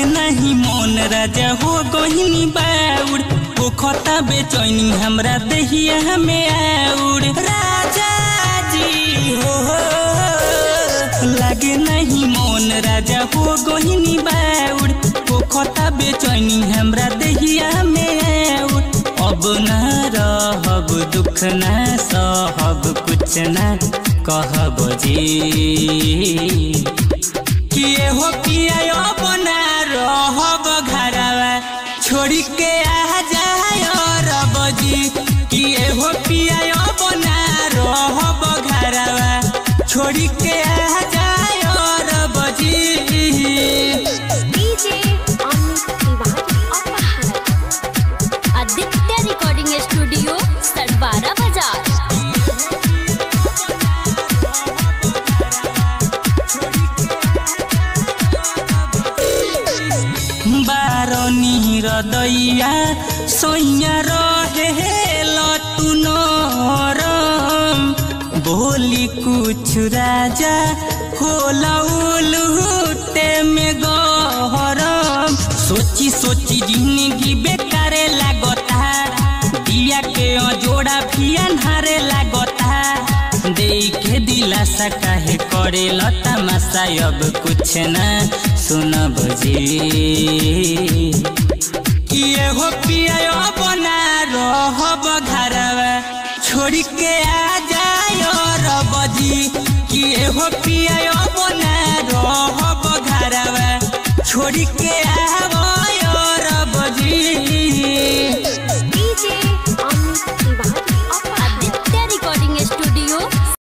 नहीं मोन राजा हो गहिनी बाउर ओ खता बेचैनी हमरा दहिया में आउर राजा जी हो लागे नहीं मोन राजा हो गहिनी बाउर ओ खता बेचैनी हमरा दहिया में आउर अब न रहब दुख न सहब कुछ न कहब जी किए हो पिया बना रहब घरवा छोड़ी के आ जाय रब जी किए हो पिया बना रहब घरवा छोड़ी के आ जाय रब जी डीजे अमित तिवारी अपहर आदित्य रिकॉर्डिंग स्टूडियो सडबारा बाजार बारनी हृदया सैया रहे लतु नरम बोली कुछ राजा होला उलूटे में गहरम सोची सोची जिंदगी बेकारे लागता दिया के जोड़ा भी अन्हारे लागता देखे दिलासा काहे करे लता मसा अब कुछ न सुनब जी किए हो पिया बना रहब घरवा छोड़ी के आ जाय रब जी किए हो पिया बना रहब घरवा छोड़ी के आव रब जी